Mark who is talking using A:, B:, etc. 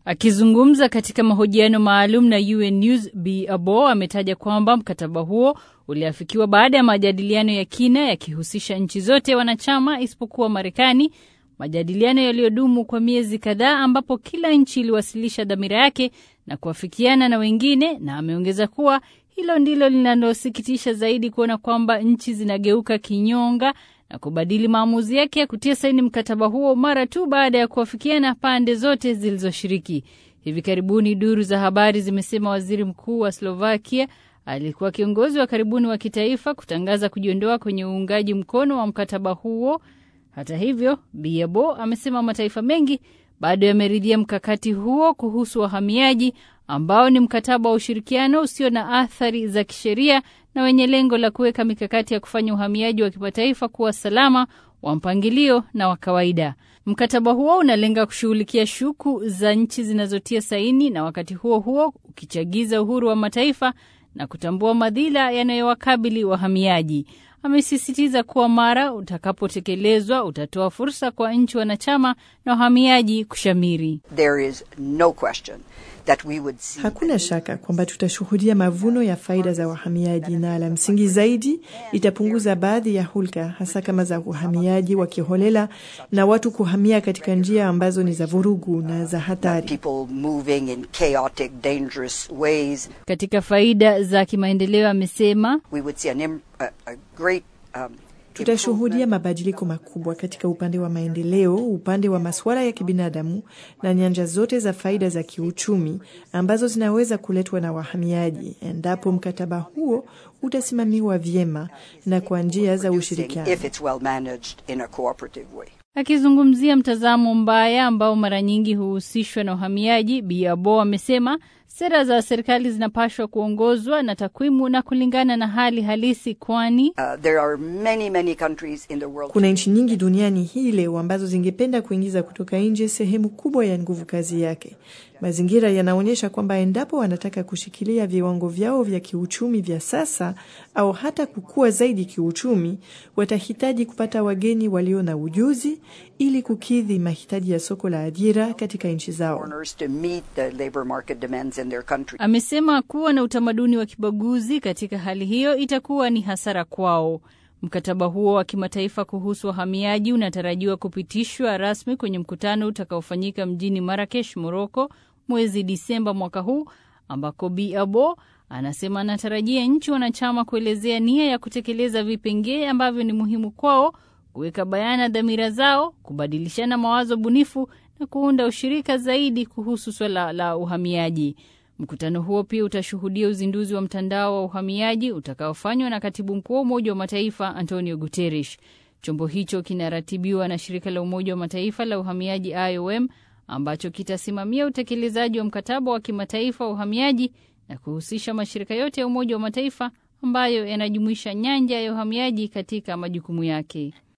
A: Akizungumza katika mahojiano maalum na UN News, Bi Abo ametaja kwamba mkataba huo uliafikiwa baada ya majadiliano ya kina yakihusisha nchi zote wanachama isipokuwa Marekani, majadiliano yaliyodumu kwa miezi kadhaa, ambapo kila nchi iliwasilisha dhamira yake na kuafikiana na wengine, na ameongeza kuwa hilo ndilo linalosikitisha zaidi kuona kwamba nchi zinageuka kinyonga na kubadili maamuzi yake ya kutia saini mkataba huo mara tu baada ya kuafikiana pande zote zilizoshiriki. Hivi karibuni duru za habari zimesema waziri mkuu wa Slovakia alikuwa kiongozi wa karibuni wa kitaifa kutangaza kujiondoa kwenye uungaji mkono wa mkataba huo. Hata hivyo, Biabo amesema mataifa mengi bado yameridhia mkakati huo kuhusu wahamiaji ambao ni mkataba wa ushirikiano usio na athari za kisheria na wenye lengo la kuweka mikakati ya kufanya uhamiaji wa kimataifa kuwa salama, wa mpangilio na wa kawaida. Mkataba huo unalenga kushughulikia shuku za nchi zinazotia saini na wakati huo huo ukichagiza uhuru wa mataifa na kutambua madhila yanayowakabili wahamiaji. Amesisitiza kuwa mara utakapotekelezwa utatoa fursa kwa nchi wanachama na wahamiaji kushamiri.
B: There is no question that we would see
C: Hakuna shaka kwamba tutashuhudia mavuno ya faida za wahamiaji, na la msingi zaidi, itapunguza baadhi ya hulka, hasa kama za uhamiaji wa kiholela na watu kuhamia katika njia ambazo ni za vurugu na za hatari.
B: people moving in chaotic, dangerous ways.
A: Katika faida za kimaendeleo, amesema
B: We would see an im- a, a great um,
C: Tutashuhudia mabadiliko makubwa katika upande wa maendeleo, upande wa masuala ya kibinadamu na nyanja zote za faida za kiuchumi ambazo zinaweza kuletwa na wahamiaji endapo mkataba huo utasimamiwa vyema na kwa njia za ushirikiano.
B: if it's well managed in a cooperative way.
A: Akizungumzia mtazamo mbaya ambao mara nyingi huhusishwa na uhamiaji, Biabo amesema sera za serikali zinapaswa kuongozwa na takwimu na kulingana na hali halisi, kwani
B: Uh, there are many, many countries in the world.
C: Kuna nchi nyingi duniani hii leo ambazo zingependa kuingiza kutoka nje sehemu kubwa ya nguvu kazi yake. Mazingira yanaonyesha kwamba endapo wanataka kushikilia viwango vyao vya kiuchumi vya sasa au hata kukua zaidi kiuchumi, watahitaji kupata wageni walio na ujuzi ili kukidhi mahitaji ya soko la ajira katika nchi zao.
B: foreigners to meet the labor market demands in their country.
A: amesema kuwa na utamaduni wa kibaguzi katika hali hiyo itakuwa ni hasara kwao. Mkataba huo wa kimataifa kuhusu wahamiaji unatarajiwa kupitishwa rasmi kwenye mkutano utakaofanyika mjini Marakesh, Moroko, mwezi Disemba mwaka huu, ambako Bi Abo anasema anatarajia nchi wanachama kuelezea nia ya kutekeleza vipengee ambavyo ni muhimu kwao, kuweka bayana dhamira zao, kubadilishana mawazo bunifu na kuunda ushirika zaidi kuhusu swala la uhamiaji. Mkutano huo pia utashuhudia uzinduzi wa mtandao wa uhamiaji utakaofanywa na katibu mkuu wa Umoja wa Mataifa Antonio Guterres. Chombo hicho kinaratibiwa na shirika la Umoja wa Mataifa la uhamiaji IOM, ambacho kitasimamia utekelezaji wa mkataba wa kimataifa wa uhamiaji na kuhusisha mashirika yote ya Umoja wa Mataifa ambayo yanajumuisha nyanja ya uhamiaji katika majukumu yake.